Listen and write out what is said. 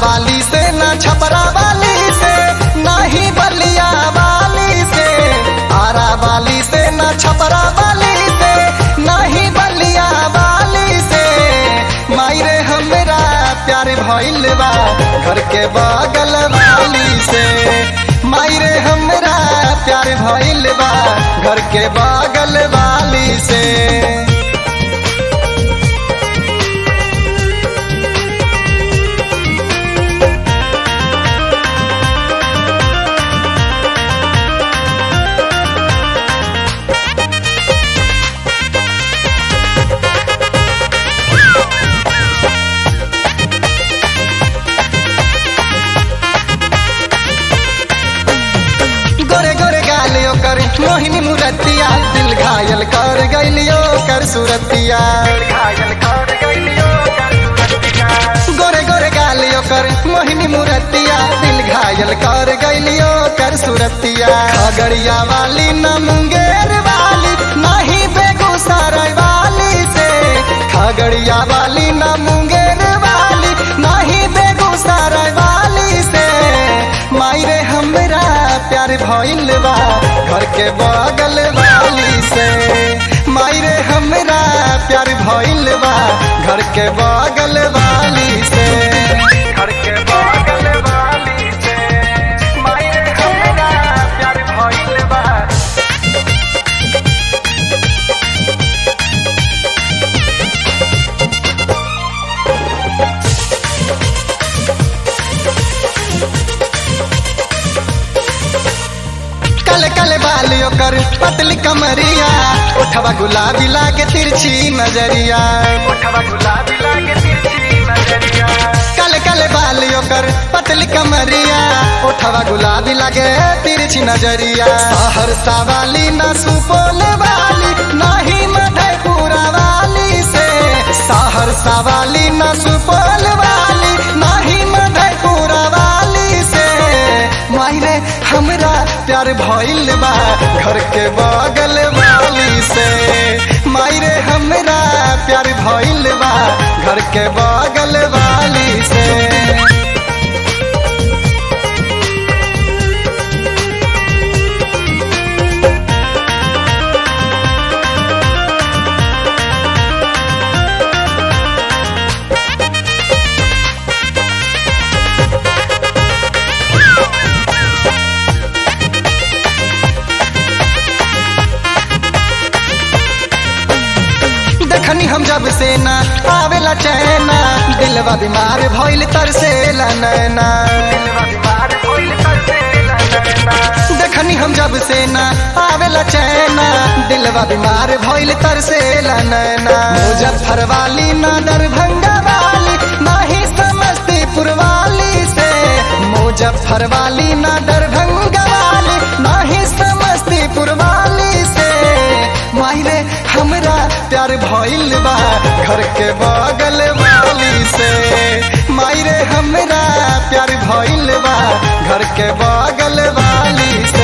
वाली से ना छपरा वाली से ना ही बलिया वाली से आरा वाली से ना छपरा वाली से ना ही बलिया वाली से मायरे हमरा प्यार भइल बा घर के बगल वाली से मायरे हमरा प्यार भइल बा घर के बगल वाली से गोरे गोरे गाल ओकर मोहिनी मुरतिया दिल घायल कर गइलियो कर सुरतिया गोरे गोरे गाल ओकर मोहिनी मुरतिया दिल घायल कर गइलियो कर सुरतिया खगड़िया वाली न मुंगेर वाली नाही बेगूसराय वाली से खगड़िया वाली न मुंगेर वाली नाही बेगूसराय वाली से मायरे हमरा प्यार भइल बा घर के बगल वाली से मायरे हमरा प्यार भइल बा घर के बगल वाली से घर के बगल वाली से मायरे हमरा प्यार भइल बा कल कल बाल ओकर पतली कमरिया उठवा गुलाबी लागे तिरछी नजरिया कल कल बाल ओकर पतली कमरिया उठवा गुलाबी लागे तिरछी नजरिया सहरसा वाली न सुपौल वाली नाही मधेपुरा वाली से सहरसा वाली न सुपौल वाली नाही मधेपुरा वाली से मायरे हमरा प्यार भइल बा घर के बगल वाली से मायरे हमरा प्यार भइल बा घर के बगल वाली से देखनी हम जब से ना आवेला चैना दिलवा बीमार भइल तरसेला नैना देखनी हम जब से ना आवेला चैना दिलवा बीमार भइल तरसेला नैना मुजफ्फर वाली ना दरभंगा वाली ना ही समस्तीपुर वाली से मुजफ्फर वाली ना दरभंगा वाली ना ही समस्तीपुर वाली से मायरे हमरा प्यार भइल बा घर के बगल वाली से मायरे हमरा प्यार भइल बा घर के बगल वाली से